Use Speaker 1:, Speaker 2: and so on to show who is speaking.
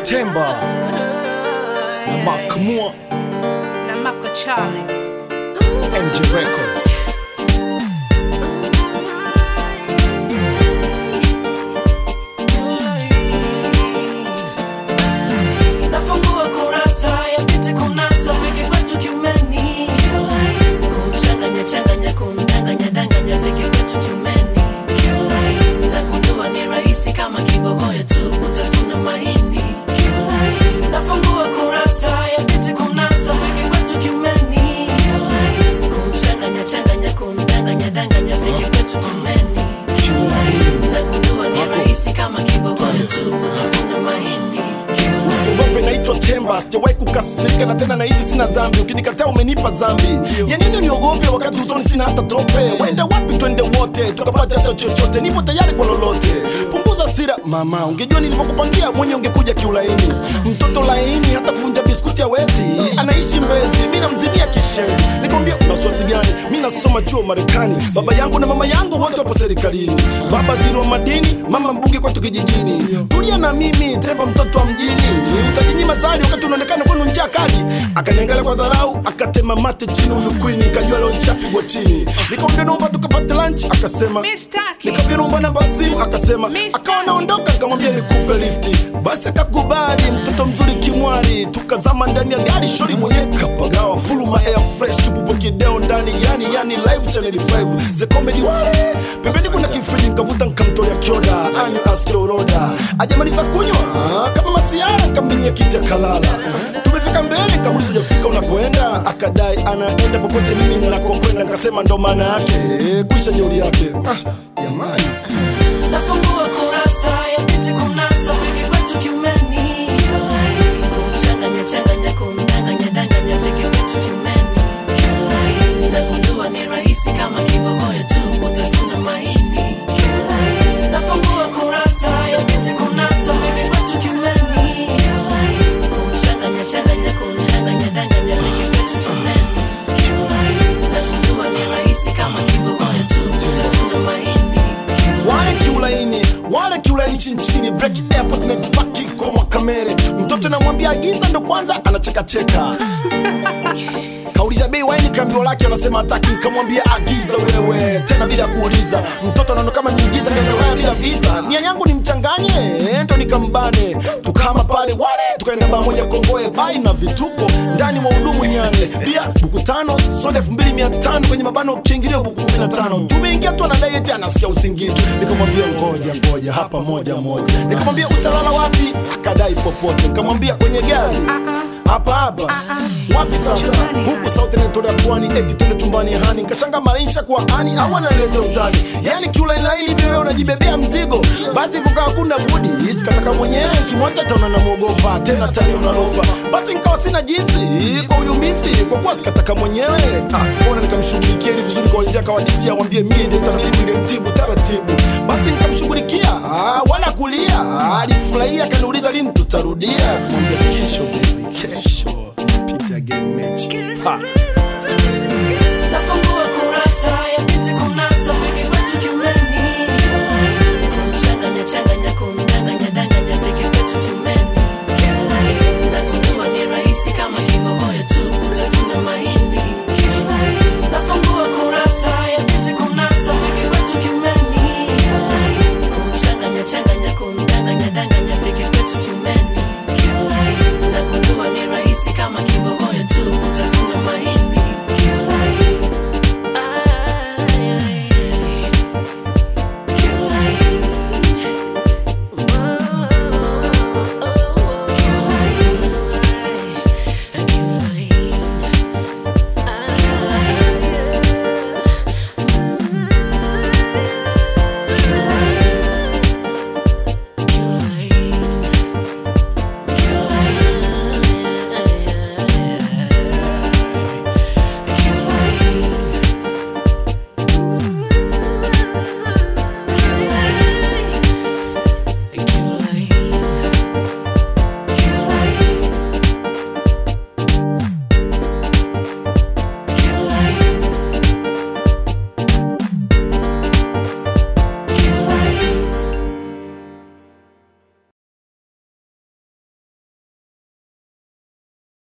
Speaker 1: Temba na Makamua
Speaker 2: na Mako Charlie.
Speaker 1: MJ Records.
Speaker 3: nafungua kurasa ya piti kunasa wiki kwetu kiumeni kumchanganya changanya kumdanganya danganya viki kwetu kiumeni nagundua ni rahisi kama kibogoyo tu kutafuna mahindi nafungua kurasa ya piti kunasa wiki kwetu kiumeni kumchanganya changanya kumdanganya danganya viki kwetu kiumeni nagundua ni rahisi kama kibogoyo tu kutafuna mahindi
Speaker 1: Usiogope, naitwa Temba, sijawahi kukasirika na tena nahisi sina dhambi. Ukinikataa umenipa dhambi. Ya nini niogope wakati usoni sina hata tope? Wenda wapi twende wote tukapata hata chochote, nipo tayari kwa lolote. Punguza sira mama, ungejua nilivyokupangia mwenye ungekuja kiulaini. Mtoto laini hata kuvunja biskuti hawezi, anaishi Mbezi, mi namzimia kishenzi. Nikwambia una wasiwasi gani? Mi nasoma chuo Marekani, baba yangu na mama yangu wote wapo serikalini. Baba ziri wa madini, mama mbunge kwetu kijijini. Tulia na mimi, Temba mtoto wa mjini. Utajinyima zali wakati unaonekana kwenu njaa kali. Akaniangalia kwa dharau, akatema mate chini huyu queen, kajua leo nishapigwa chini. Nikamwambia naomba tukapate lunch, akasema
Speaker 2: Mistaki.
Speaker 1: nikamwambia naomba namba simu, akasema
Speaker 2: Mr.
Speaker 1: akawa naondoka, nikamwambia nikupe lifti, basi akakubali. Mtoto mzuri kimwari, tukazama ndani ya gari, shori mwenyewe kapagawa, fuluma air fresh, pupo kideo ndani, yani yani live channel 5 the comedy wale pembeni kuna kifriji, nikavuta nikamtolea kioda, anyo aske oroda, ajamaliza kunywa kama masiara, nikambinia kiti akalala. Tumefika mbele, nikamuuliza hujafika unakoenda, akadai anaenda popote mimi ninakokwenda, nikasema ndo maana yake kwisha jeuri yake. Ah, jamani
Speaker 3: nafungua kurasa ya piti kunasa wiki kwetu kiumeni kumchanganya changanya kumdanganya danganya viki kwetu kiumeni nagundua ni rahisi kama kibogoyo tu kutafuna mahindi nafungua kurasa ya piti kunasa wiki kwetu kiumeni kumchanganya changanya kumdanganya danganya viki kwetu kiumeni nagundua ni rahisi kama kibogoyo tu kutafuna mahindi
Speaker 1: wale kiulaini wale kiulaini chini chini break airport na tupaki koma kamere mtoto namwambia agiza ndo kwanza anachekacheka kauliza bei waini kambio lake anasema hataki nikamwambia agiza wewe tena bila kuuliza mtoto anaona kama miujiza kaendelea bila visa nia yangu ni mchanganye ndo nikambane tukama pale wale tukaenda baa moja kongoe bai na vituko ndani mwa hudumu nyane pia buku tano soda elfu mbili mia tano kwenye mabano kiingilio buku kumi na tano tumeingia tu anadai eti anasia usingizi nikamwambia ngoja ngoja hapa moja moja nikamwambia utalala wapi akadai popote nikamwambia kwenye gari hapa hapa wapi sasa
Speaker 2: Chumbani,
Speaker 1: huku sauti naitolea pwani eti tuende chumbani hani nkashanga maisha kwa ani au analeta utani yani kiulainaili vile unajibebea mzigo basi kukaa kuna budi sikataka mwenyewe kimwacha taona namwogopa tena tani unalofa basi nikawa sina jinsi kwa uyumisi kwa kuwa sikataka mwenyewe ah, mbona nikamshughulikia ili vizuri kwa wenzia kawadisia wambie mie ndio tabibu ndio mtibu taratibu basi nikamshughulikia ah, wala kulia ah, alifurahia akaniuliza lini tutarudia kumwambia kesho baby kesho Pita again mechi ha.